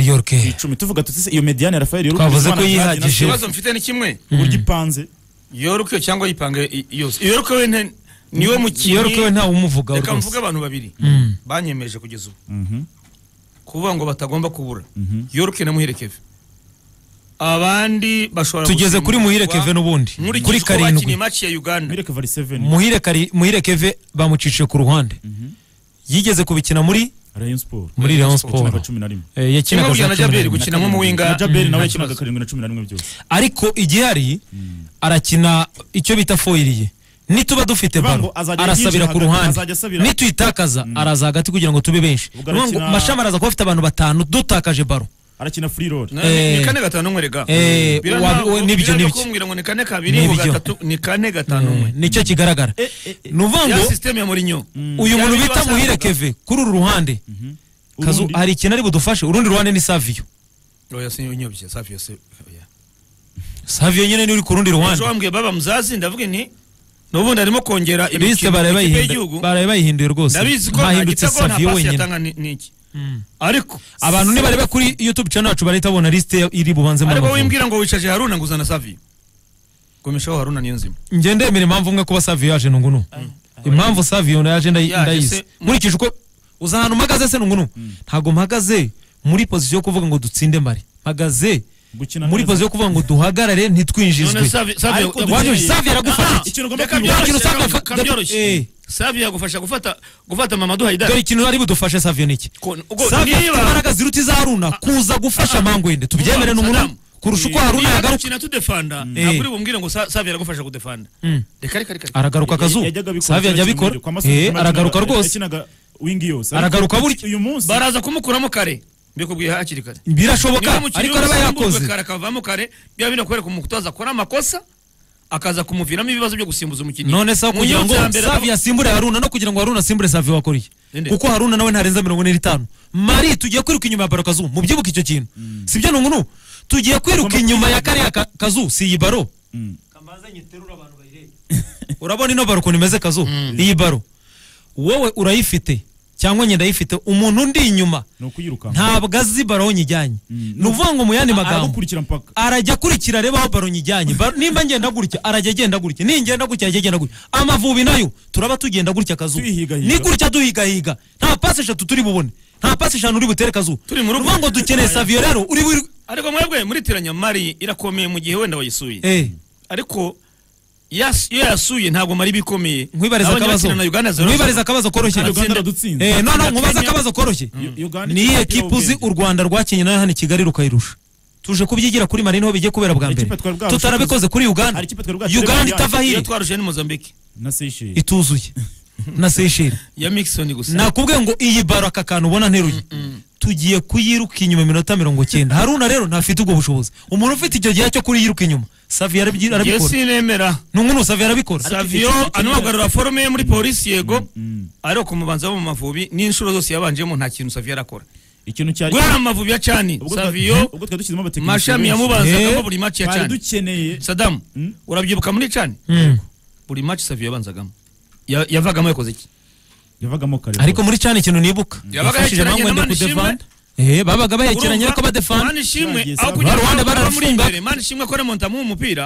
york icumi tuvuga tuti se iyo mediyane Rafael york Twavuze ko yihagije. ikibazo mfite ni kimwe uburyo ipanze yoroke cyangwa yipange i- yose yoroke we nte- niwe mukinnyi york we ntawe umuvugaho reka rwose mvuge abantu babiri Mm. banyemeje kugeza ubu Mhm, kuvuga ngo batagomba kubura mhm. yoroke na muhire keve abandi bashobora tugeze kuri muhire gusimbuzwa. keve n'ubundi Nkurikije kuri uko bakiniye karindwi match ya uganda Mireke Valley 7 muhire kari- muhire keve bamucishije ku ruhande yigeze kubikina muri Rayon Sport muri Rayon kinaga Sport 11 Eh, kimwe yakinaga burya za na cumi na jaberi rimwe gukina nk'umuwinga na Jabel nta nawe kibazo. kinaga karindwi na cumi na rimwe byose ariko igihari arakina icyo bita foyiriye nituba dufite Bivuga baro ngo azajya arasabira yinjira ku hagati, ruhande azajya asabira- nituyitakaza araza hagati kugira ngo tube benshi Ubwo Niyo mpamvu arakina- mashami araza kuba afite abantu batanu dutakaje baro arakina free roll Na- Eh. ni kane gatanu umwe rega Eh, Biriya wa- ntabwo- we- n'ibyo, biriya n'ibyo. kumbwira ngo ni kane kabiri N'ibyo. ngo gatatu ni kane gatanu umwe nicyo kigaragara ni ukuvuga ngo ya sisiteme ya morinyo uyu muntu Ya bita wasabaga. muhire keve kuri uru ruhande kazu Urundi- hari ikintu ari budufashe urundi ruhande ni saviyo oya sinyobye safi yose oya saviyo nyine niwe uri ku rundi ruhande ejo wambwiye baba muzazi ndavuga nti n'ubundi arimo kongera bise imikino baraye ikipe bayihindu- y'igihugu baraye bayihinduye rwose ndabizi ko nta ntahindutse gitego nta saviyo pasi wenyine yatanga ni- ni iki ariko abantu nibareba kuri youtube channel yacu bahita babona lisite iri bubanzemo ariko amavubi wimbwira ngo wicaje haruna ngo uzana safi gomeshaho haruna niyo nzima njye ndemera impamvu umwe kuba saviyo yaje nungunu impamvu saviyo yaje ndayi- Yaje ndayizi se- nkurikije uko uzi ahantu mpagaze se nungunu ntabwo mpagaze muri pozisiyo yo kuvuga ngo dutsinde mare mpagaze gukina muri neza. pozisiyo yo kuvuga ngo duhagarare ntitwinjizwe none safi safi Ariko dukeneye- waje saviyo aragufata Ah, iki ikintu ugomba reka kwibuka. byoroshye, Ikintu Safi reka- yafata- reka byoroshye. Eh. safi yagufasha gufata gufata mamadu haidara dore ikintu ari budufashe saviyo ni iki Ko- ubwo saviyo afite niba- imbaraga ziruta iza haruna kuza gufasha mangwende tubyemere ni umunani kurusha uko haruna niba yagaruka dukina tudefanda ntabwo uri bumbwire ngo Sa- safi yagufasha kudefanda Mm. reka reka reka aragaruka akazuba yajyaga abikora saviyo ajya kera abikora cyane, kwa Masudi, Eh, Masudi aragaruka yakinaga- rwose yakinaga wing yose Aragaruka burya. uyu munsi baraza kumukuramo kare mbikubwiye hakiri kare birashoboka Niba umukinnyi ariko araba w'umusimbuzwe yakoze kare akavamo kare biba binakwereka umutoza akora amakosa akaza kumuviramo ibibazo byo gusimbuza umukinnyi none se aho Mu kugira nyota ngo ya mbere savi yasimbure haruna no kugira ngo haruna asimbure savi wakora iki Ninde? kuko haruna nawe ntarenza mirongo ine n'itanu mari tugiye kwiruka inyuma ya baro kazu mubyibuke icyo kintu sibyo nungunu tugiye kwiruka inyuma ya kariya ka- kazu si iyi baro Mm. urabona ino baro ukuntu imeze kazu iyi baro wowe urayifite cyangwa njye ndayifite umuntu undi inyuma ni ukuyirukanka ntabwo azi baro aho nyijyanye ni ukuvuga ngo mu yandi magambo aragukurikira mpaka arajya akurikira areba aho baro nyijyanye Baro- nimba ngenda gutya arajya agenda gutya ningenda gutya arajya agenda gutya amavubi nayo turaba tugenda gutya akazuba Tuyihigahiga. ni gutya duhigahiga nta pasi eshatu turi bubone nta pasi eshanu uri butere akazuba Turi mu rugo. Ni ukuvuga ngo dukeneye saviyo rero uri buri ariko mwebwe muritiranya mari irakomeye mu gihe wenda wayisuye Eh, ariko yas- iyo yasuye ntabwo mari bikomeye nkwibariza akabazo na uganda zero nkwibarize akabazo koroshye Kandi uganda radutsinze Eh, no no Kenya- nkubaze akabazo koroshye U- Uganda ni iyihe ikipe kipe uzi y'ubwenge. u rwanda rwakinnye nayo hano i kigali rukayirusha tuje kubyigira kuri mari niho bigiye kubera bwa mbere Ikipe twari bwarusha tutarabikoze kuri uganda Hari ikipe twari bwarusha uganda Libya. itava iyo hiri twarushe ni mozambique na Seychelles ituzuye na seyisheri ya mixon gusa nakubwiye ngo iyi baro aka kantu ubona nteruye tugiye kuyiruka inyuma iminota mirongo cyenda haruna rero ntafite ubwo bushobozi umuntu ufite icyo gihe cyo kuriyiruka inyuma savi arabyi- Njye arabikora sinemera nungunu savi arabikora savio anabagarura forume ye muri polisi yego ariko ku mubanza wo mu mavubi n'inshuro zose yabanjemo nta kintu savio arakora ikintu cyari guhera amavubi ya cani ubwo twa- savio ubwo twari dushyizemo abatekinisiye mashami benshi. yamubanzagamo Eh, buri maci ya twari cani dukeneye sadamu Mm. urabyibuka muri cani Mm. buri maci savio yabanzagamo Ya- yavagamo yakoze iki yavagamo kare ariko muri cyane ikintu nibuka Yabaga yafashije yekeranye bangwende na Manishimwe. kudevanda Eh, babaga bayekeranye Urumva? ariko badefanda mani ishimwe Bagiye aho Savio. kugira ngo Baruhande ababa muri barafunga. imbere mani ishimwe akore monta mu mupira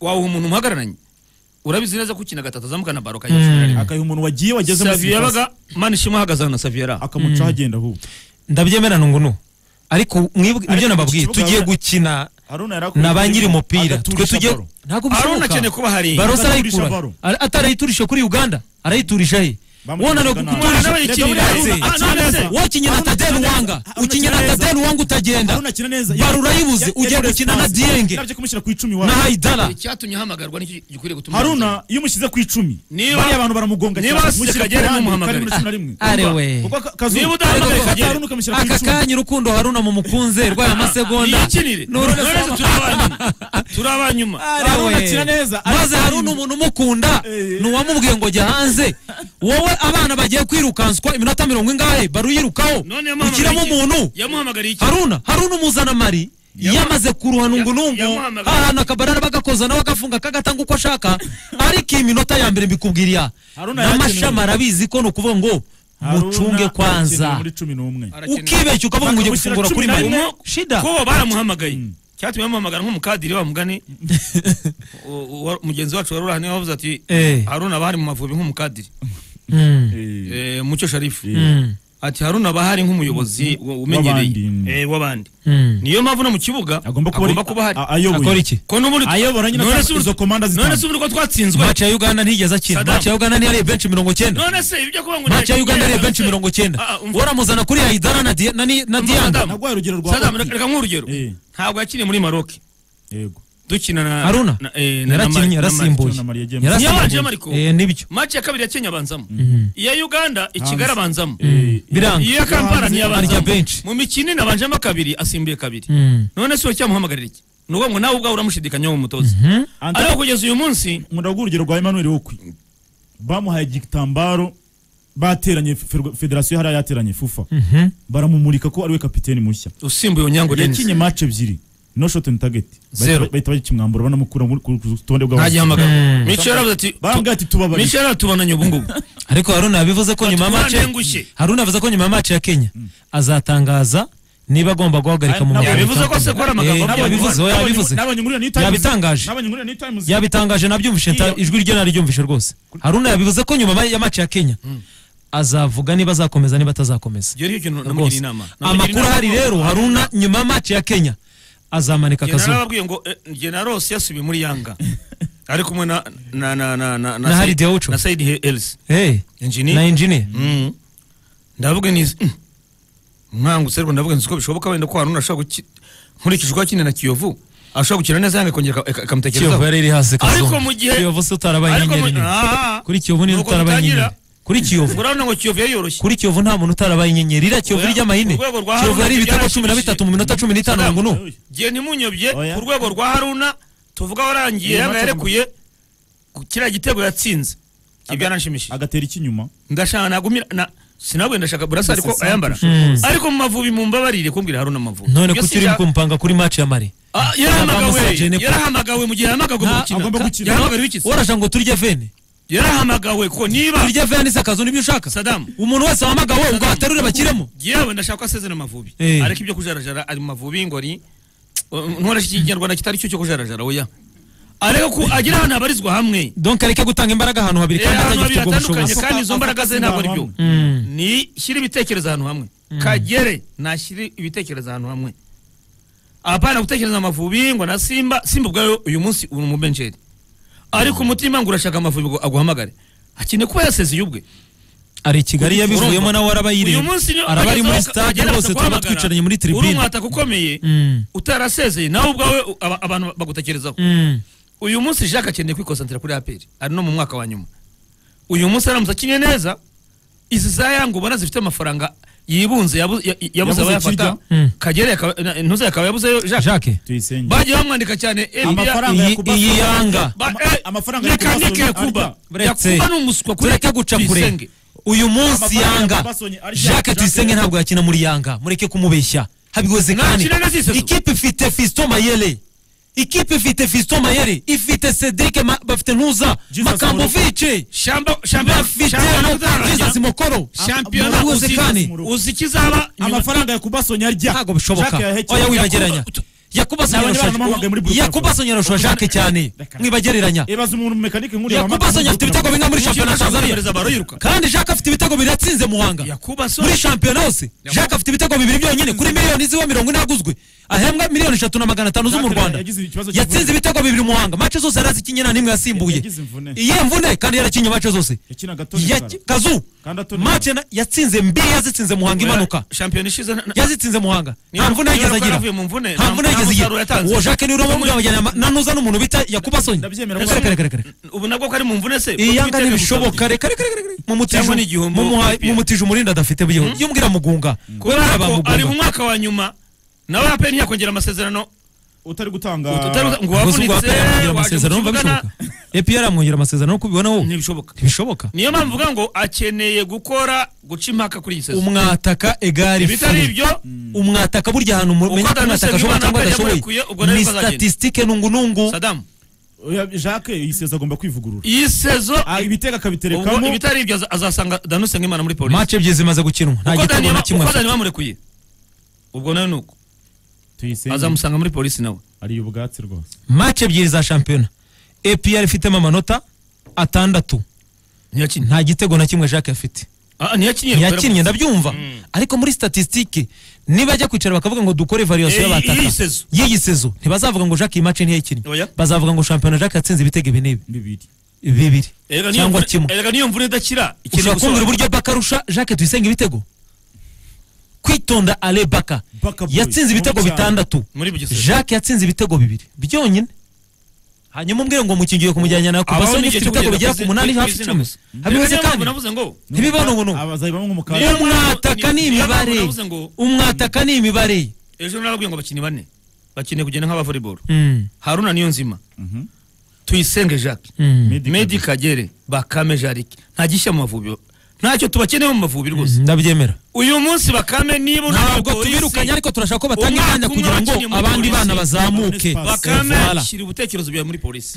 wawuha umuntu umuhagararanye urabizi neza ko ukina gatatu azamukana baro kayishimira rimwe akayiha umuntu wagiye wageze muri savio sitasiyo, yabaga mani ishimwe ahagaze aho na savio yari aho akamucaho agenda ahubwo ndabyemera nungunu ariko mwibwe- nibyo Ariko nababwiye ikibuga tugiye Haruna- gukina haruna yari akora na ba nyiri ikintu, umupira twe agaturisha tujye baro. ntabwo Haruna akeneye bishoboka kuba hari barose Agaturisha arayikura baro. Ara- atarayiturisha kuri uganda arayiturisha he Bamuteye wonaniwe Ghana. kukuturisha Umwana we yakiniye Ndetse, Haruna. Ah, none se. wakinnye na Haruna tadeni akina wanga neza. ukinnye na Haruna akina tadeni wanga haruna utagenda akina neza baro urayibuze ugiye gukina na dienge nabyo kumushyira ku icumi na iwawe haidara icyatumye ahamagarwa nicyo gikwiriye gutuma haruna iyo umushyize ku icumi Niba- bariya abantu baramugonga niba cyane, asize mushyira Kagere ku ruhande, ntumuhamagare. karindwi na cumi na rimwe. Are Urumva? we. Kuko aka- akazu- Niba Ariko udahamagaye gafata Kagere. haruna ukamushyira ku aka icumi. kanya urukundo haruna mumukunze rwaye amasegonda niyikinire none se turi abanyuma turi abanyuma Are Haruna we. akina neza, maze ariko- haruna umuntu umukunda nuwamubwiye ngo jya hanze wowe abana bagiye kwirukanswa iminota mirongo ingahe baro uyirukaho none ukiramo yamuhamagariye iki? umuntu yamuhamagariye iki haruna haruna umuzana mari yamaze kuruha nungunungu yamuhamagaye. ahantu akabarara bagakoza nawe agafunga akagatanga uko ashaka ariko iyi minota ya mbere mbikubwiriya Haruna yarakenewe. n'amashami arabizi ko ni ukuvuga ngo Haruna mucunge akinira kwanza muri cumi n'umwe Arakina- ukibeshya ukavuga ngo ugiye gufungura kuri Bakamukira cumi mani na rimwe. shida ko baramuhamagaye Mm. cyatumye bamuhamagara nk'umukadiri wa mugani u- u- wa- mugenzi wacu wari urahaniwe wavuze ati Eh. haruna abahari mu mavubi nk'umukadiri Mm. Eh, Eh, mucyo sharifu Mm. ati haruna abahari nk'umuyobozi w- umenyereye W'abandi. Eh, w'abandi Mm. niyo mpamvu no mu kibuga agomba kuba agomba kuba ahari a- ayoboye akora iki ko n'ubundi ayobora nyine none atanga se ubu- izo komanda none se zitanga ubu ko twatsinzwe maci ya uganda ntiyigeze akina Saddam. maci ya uganda ntiyariye benshi mirongo cyenda none se ibyo kuba ngo maci ya uganda yariye benshi mirongo Ah, ah, cyenda umva. waramuzana kuri haidara na Dia- na ni- na Umva, diana Saddam. nagwaye urugero rwa Saddam, Hoki. reka nk'urugero Eh. ntabwo yakiniye muri maroke yego dukina na haruna na- eh, na- na- yarakinnye na- na- yarasimbuye na Maria James. Yarasimbuye. Niyo waje, Mariko? Eh, nibyo Match ya kabiri ya Kenya abanzamo. Iya Uganda Ikigali abanzamo. biranga Iya Kampala niyo arya abanzamo. benshi Mu mikino inabanjemo kabiri asimbuye kabiri. Mm. None se uracyamuhamagarira iki? Ni ukuvuga ngo nawe ubwawe uramushidikanyaho umutoza. Ante- Ariko kugeza uyu munsi nkunda kuguha urugero rwa Emmanuel Okwi bamuhaye igitambaro bateranye Fe- federasiyo yari yateranye fufa Mhm. baramumurika ko ariwe kapiteni mushya usimbuye Onyango Dennis. yakinye match ebyiri no shot on target Bahita- Zero. bahita bagikimwambura banamukura muri- ku ku rutonde bw'abasifuzi Ntagihamagara. Micho yaravuze ati barambwira ati Micho tubabarire yaratubonanye ubu ngubu. ariko haruna yabivuze ko nyuma ya Batwara maci nengushye. haruna yavuze ko nyuma ya maci ya kenya azatangaza niba agomba guhagarika mu Nabo muryango yabivuze ko se ko ari amagambo Eh, avuga. yabivuze we yabivuze nabonye ngurira ni times Yabitangaje. nabonye ngurira ni times yabitangaje nabyumvishe nta- Iyo- ijwi rye nariryumvishe rwose haruna yabivuze ko nyuma ya maci ya kenya azavuga niba azakomeza niba atazakomeza Iyo rero ikintu namugira rwose inama. Namugira amakuru inama ahari ko- rero haruna nyuma ya maci ya kenya azamanika Njye akazuba narababwiye ngo eh, njye na Rose yasubiye muri Yanga. Ari kumwe na na na na na Na Harry Deocho. na Said Helsi. Eh, Engineer. na engineer Mm. ndavuga nizi nkangutse ariko ndavuga nzi ko bishoboka wenda ko haruna ashobora guki nkurikije uko akina na kiyovu ashobora gukina neza yanga ikongera ika- kiyovu ikamutekerezaho yari iri hasi Ariko kazuba mu gihe- kiyovu se utarabaye Ariko mu- inyenyeri nini Ah, kuri kiyovu niba nuko utarabaye dutangira. inyenyeri kuri kiyovu urabona ngo kiyovu yayoroshye kuri kiyovu nta muntu utarabaye inyenyeri iriya kiyovu Oya, ry'amahine ku rwego rwa kiyovu Haruna yari ibitego cumi na byarashimishije. bitatu mu minota cumi n'itanu Saddam. ngo nu gihe ntimunyobye Oya. ku rwego rwa haruna tuvuga warangiye Iyo yanga match- yarekuye ku kiriya gitego yatsinze ibyo yaranshimisha agatera ikinyuma ndashaka nagumira na sinabwe ndashaka burasa ariko ayambara ariko mu mavubi mumbabarire kumbwira haruna amavubi none Ibyo ko turi sinshaka- kumpanga kuri match ya mare Ah, Abamusajene yarahamagawe ko- yarahamagawe mu gihe yahamagajwe mu Nta- gukina agomba gukina. yarahamagawe wikitse warasha ngo turye vene yarahamagawe ko niba turye vene nise akazu nibyo ushaka Saddam. umuntu wese wahamagawe ubwo aterure bakiremo yewe ndashaka ko asezera amavubi Eh. ariko ibyo kujarajara ari mu mavubi y'ingori nkoresha ikinyarwanda kitari cyo cyo kujarajara oya ariko ko agira ahantu habarizwa hamwe donc areke gutanga imbaraga ahantu habiri Eh, kandi atagifite ahantu habiri ubwo hatandukanye bushobozi kandi izo mbaraga ze ntabwo ari byo Ahantu ni shyira ibitekerezo ahantu hamwe kagere nashyire ibitekerezo ahantu hamwe apana gutekereza amavubi ngo na simba simba ubwayo uyu munsi uri umubenjeri ariko umutima ngo urashaka amavubi ngo aguhamagare akeneye kuba yasezeye ubwe ari i kigali yabivuyemo Urumva? nawe arabayiriye uyu munsi niyo araba ari muri agezeho stade agenda rwose tuba akaguhamagara. twicaranye muri uri tribune umwataka ukomeye Mm. utarasezeye nawe ubwawe u- aba- abantu bagutekerezaho Mm. uyu munsi jacques akeneye kwikonsantira kuri aperi ari no mu mwaka wa nyuma uyu munsi aramutse akinye neza izi za yangu ubona zifite amafaranga yibunze yabu- ya- yabuze Yabuze abayafata kirya. Mm. kagere yakaba- na- ntuze yakaba yabuzeyo jacques jacques tuyisenge bagiye bamwandika cyane eh, biriya- Amafaranga ya iyi Kuba- iyi yanga ba- Ama- eh, amafaranga reka ya Kuba- nike yakuba Buretse. yakuba ni umuswa kuri tureke guca kure Tuyisenge. uyu munsi Amafaranga ya yanga Babasoni arya- jacques Jacques- tuyisenge ntabwo yakina muri yanga mureke kumubeshya habigoze Nta kandi kintu na ziseso. ikipe ifite fiston mayele ikipe ifite fiston mayele ifite cedric Ma- bafite ntuza Jesus makambovice Shamba- shamba- bafite shamba na- n'utarajya. jesus mukoro shampiyona Murakoze uzi- kandi. uzi ikizaba nyuma- amafaranga ya kubasoni arya ntabwo bishoboka Jacques yahekeje. oya wibageranya yakuba Nabonye abantu bamuhamagaye muri Burkina Faso. sonyera ushobora jacques cyane Reka. mwibagereranya ibaza umuntu mekanike nkuriya yakuba wahamagaye sonya afite muri ibitego bimwe muri Mukino shampiyona ya ashobora tanzania kohereza baro yiruka. kandi jacques afite ibitego bibiri yatsinze muhanga Yakuba so muri shampiyona hose jacques afite ibitego bibiri byonyine kuri miliyoni ziwe mirongo ine aguzwe ahembwa miliyoni eshatu na magana atanu zo mu Jacques rwanda yagize ikibazo cy'imvune. yatsinze ibitego bibiri muhanga mace zose yarazikinye nta n'imwe yasimbuye Yagize imvune. iyihe mvune kandi yarakinye mace zose yakinaga Tony Ya- Sara. kazu Kandi atoni- mace na- yatsinze mbiri yazitsinze muhanga imanuka shampiyona ishize na- na- yazitsinze muhanga Niyo- nta mvune niyo yigeze agira yaravuye mu mvune, nta nta- mvune nta yigeze musaruro agira yatanze. uwo jacques niwe urimo mubwira na ntuza n'umuntu bita yakuba sonya Ndabyemera reka ko- reka reka reka ubu nabwo ko ari mu mvune se iyi yanga Kuko ibitego ntibishoboka bimusabye. reka reka reka reka mumutije Cyangwa n'igihombo mumuhaye- umupira. mumutije umurindi adafite byo yumvira mugunga kubera kubera ko ari mu abamugunga mwaka wa nyuma nawe aperi ntiyakongera amasezerano utari gutanga utari- ngo gusa ubwo wavunitse yaramwongera waje amasezerano mu umva kibuga na- bishoboka epi yaramwongera amasezerano nk'uko ubibona wowe ntibishoboka ntibishoboka niyo mpamvu uvuga ngo akeneye gukora guca impaka kuri iyi sezo umwataka egari ibitari furi ibyo umwataka burya ahantu umenya ko Daniel umwataka ashobora Nsengimana cyangwa adashoboye yamurekuye, ubwo nawe ni bazagenda. statistique nungu nungu sadamu Oya, jacques iyiseza agomba kwivugurura iyi sezo Ah, ibitego ubwo akabiterekamo ibitari ibyo aza- azasanga danuse nk'imana muri polisi mace ebyiri zimaze gukinwa nta uko gitego Dani- na kimwe uko afite dani bamurekuye ubwo nawe ni uko tuyisenge azamusanga muri polisi nawe ariyo ubwatsi rwose mace ebyiri za shampiyona epr ifitemo amanota atandatu ntiyakinnye nta gitego na kimwe jacques afite Ah, ntiyakinnye ntiyakinnye ndabyumva ariko muri statisitike niba ajya kwicara bakavuga ngo dukore variyasiyo Eh, y'abataka y'iyi sezo. y'iyi sezo ntibazavuga ngo jacques iyi mace ntiyayikinnye Oya. bazavuga ngo shampiyona jacques yatsinze ibitego ibi n'ibi bibiri bibiri Erega niyo cyangwa mvune- kimwe erega niyo mvune idakira ikeneye ushobora kumbwira gusohoka. uburyo baka arusha jacques tuyisenga ibitego kwitonda ale baka Baka boy, yatsinze ibitego umucanga. bitandatu muri bugesera jacques yatsinze ibitego bibiri byonyine hanyuma umbwire ngo mukingiye kumujyana nawe ku Abaho basoni n'igihe ufite cyo ibitego kugeza bigera ku ku munani izina- hafi ku izina icumi gusa. habibuze Erega niyo mpamvu kandi navuze ngo ntibibanogono abazayibamo nk'umukara Niyo umwataka ni niyo mpamvu imibare navuze ngo- umwataka ni imibare ejo narababwiye ngo abakinnyi bane bakeneye kugenda nk'abavolleyball Mm, haruna niyo nzima Mhm. tuyisenge jacques mm, Medi medi kagere bakame jarike nta gishya mu mavubi ntacyo tubakeneye mu mavubi rwose ndabyemera uyu munsi bakame niba unaniwe ntabwo polisi, tubirukanye ariko turashaka ko batanga Umwaka imyanya umwe kugira ngo abakinnyi muri abandi polisi. bana bazamuke bakame Voilà. shyira ibitekerezo byawe muri polisi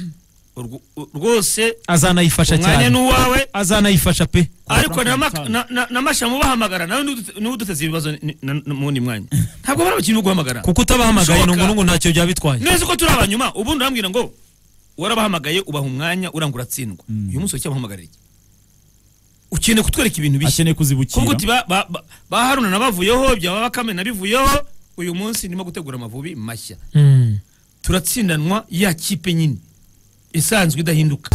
Urwo- u- rwose azanayifasha umwanya cyane ni uwawe azanayifasha pe ariko na, Frank Mak- na, na, na mashamu bahamagara nawe niwe udute- niwe uduteze ibibazo ni- na- na- mu wundi mwanya ntabwo bari abakinnyi bo guhamagara kuko utabahamagaye Bishoboka. nungu ntacyo byaba bitwaye neza uko turi abanyuma ubundi urambwira ngo warabahamagaye ubaha umwanya uranga uratsindwa uyu munsi wacyabahamagarira iki ukeneye kutwereka ibintu bishya akeneye kuzibukira kuko uti ba- ba- ba- ba haruna nabavuyeho byaba bakame nabivuyeho uyu munsi ndimo gutegura amavubi mashya Mm. turatsindanwa ya kipe nyine isanzwe idahinduka